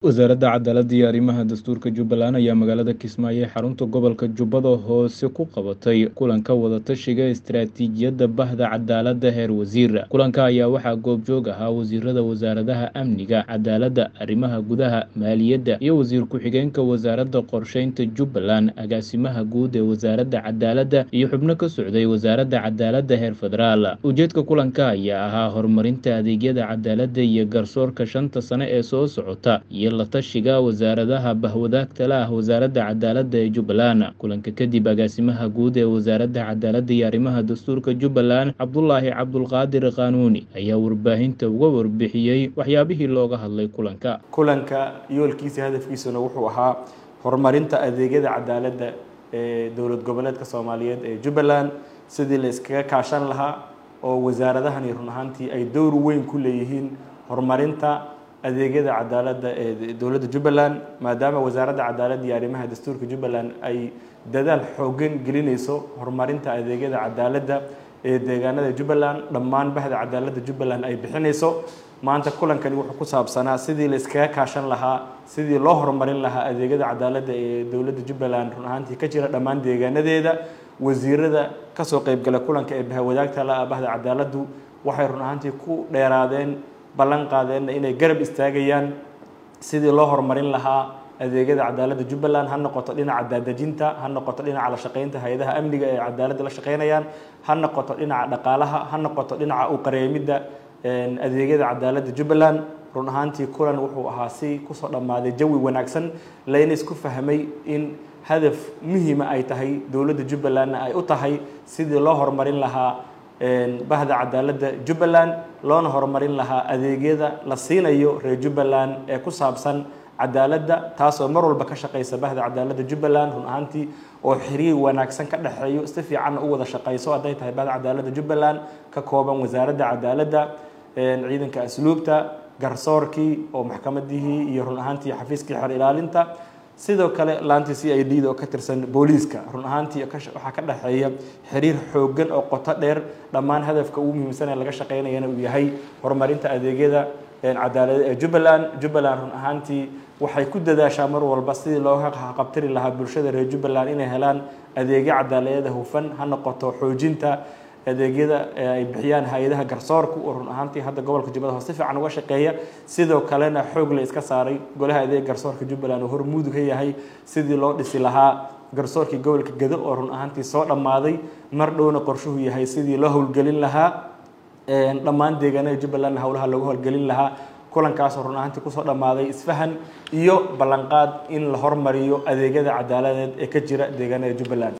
wasaaradda cadaaladda iyo arrimaha dastuurka jubbaland ayaa magaalada kismaayo ee xarunta gobolka jubbada hoose ku qabatay kulanka wadatashiga istaraatiijiyadda bahda cadaaladda heer wasiir kulanka ayaa waxaa goobjoog ahaa wasiirada wasaaradaha amniga cadaaladda arrimaha gudaha maaliyadda iyo wasiir ku-xigeenka wasaaradda qorsheynta jubbaland agaasimaha guud ee wasaaradda cadaaladda iyo xubno ka socday wasaaradda cadaaladda heer federaal ujeedka kulanka ayaa ahaa horumarinta adeegyada cadaaladda iyo garsoorka shanta sane ee soo socota iyo la tashiga wasaaradaha bahwadaagta la ah wasaaradda cadaaladda ee jubbaland kulanka kadib agaasimaha guud ee wasaaradda cadaaladda iyo arrimaha dastuurka jubbaland cabdulaahi cabdulqaadir qaanuuni ayaa warbaahinta uga warbixiyey waxyaabihii looga hadlay kulanka kulanka yoolkiisa hadafkiisuna wuxuu ahaa horumarinta adeegyada cadaaladda ee dowlad goboleedka soomaaliyeed ee jubbaland sidii la iskaga kaashan lahaa oo wasaaradahani run ahaantii ay dowr weyn ku leeyihiin horumarinta adeegyada cadaaladda ee dowladda jubbaland maadaama wasaaradda cadaaladda iyo arrimaha dastuurka jubbaland ay dadaal xoogan gelinayso horumarinta adeegyada cadaaladda ee deegaanada jubbaland dhammaan bahda cadaaladda jubbaland ay bixinayso maanta kulankani wuxuu ku saabsanaa sidii la iskaga kaashan lahaa sidii loo horumarin lahaa adeegyada cadaaladda ee dowladda jubbaland run ahaantii ka jira dhammaan deegaanadeeda wasiirada kasoo qeybgala kulanka ee bahwadaagta la ah bahda cadaaladdu waxay run ahaantii ku dheeraadeen ballan qaadeenna inay garab istaagayaan sidii loo horumarin lahaa adeegyada cadaaladda jubbaland ha noqoto dhinaca daadejinta ha noqoto dhinaca la shaqeynta hay-adaha amniga ee cadaaladda la shaqeynayaan ha noqoto dhinaca dhaqaalaha ha noqoto dhinaca u qareemidda adeegyada cadaaladda jubbaland run ahaantii kulan wuxuu ahaa si kusoo dhammaaday jawi wanaagsan layna isku fahmay in hadaf muhiima ay tahay dowladda jubbalandna ay u tahay sidii loo horumarin lahaa bahda cadaaladda jubbaland loona horumarin lahaa adeegyada la siinayo reer jubbaland ee ku saabsan cadaaladda taasoo mar walba ka shaqeysa bahda cadaaladda jubbaland run ahaantii oo xiriir wanaagsan ka dhexeeyo si fiicanna u wada shaqeyso hadday tahay bahda cadaaladda jubbaland ka kooban wasaaradda cadaaladda ciidanka asluubta garsoorkii oo maxkamadihii iyo run ahaantii xafiiskii xer ilaalinta sidoo kale laantii c i d da oo ka tirsan booliiska run ahaantii waxaa ka dhexeeya xiriir xoogan oo qoto dheer dhammaan hadafka ugu muhiimsan ee laga shaqeynayana uu yahay horumarinta adeegyada cadaalada ee jubbaland jubbaland run ahaantii waxay ku dadaashaa mar walba sidii looga qabtiri lahaa bulshada reer jubbaland inay helaan adeegyo cadaaladada hufan ha noqoto xoojinta adeegyada ay bixiyaan hay-adaha garsoorka oo run ahaantii hadda gobolka jubbada hoose si fiican uga shaqeeya sidoo kalena xoog la iska saaray golaha adeega garsoorka jubbaland oo hormuud ka yahay sidii loo dhisi lahaa garsoorkii gobolka gedo oo run ahaantii soo dhammaaday mar dhowna qorshuhu yahay sidii loo howlgelin lahaa dhammaan deegaanada jubbalandna howlaha loogu howlgelin lahaa kulankaasoo run ahaantii kusoo dhammaaday isfahan iyo ballanqaad in la hormariyo adeegyada cadaaladeed ee ka jira deegaanada jubbaland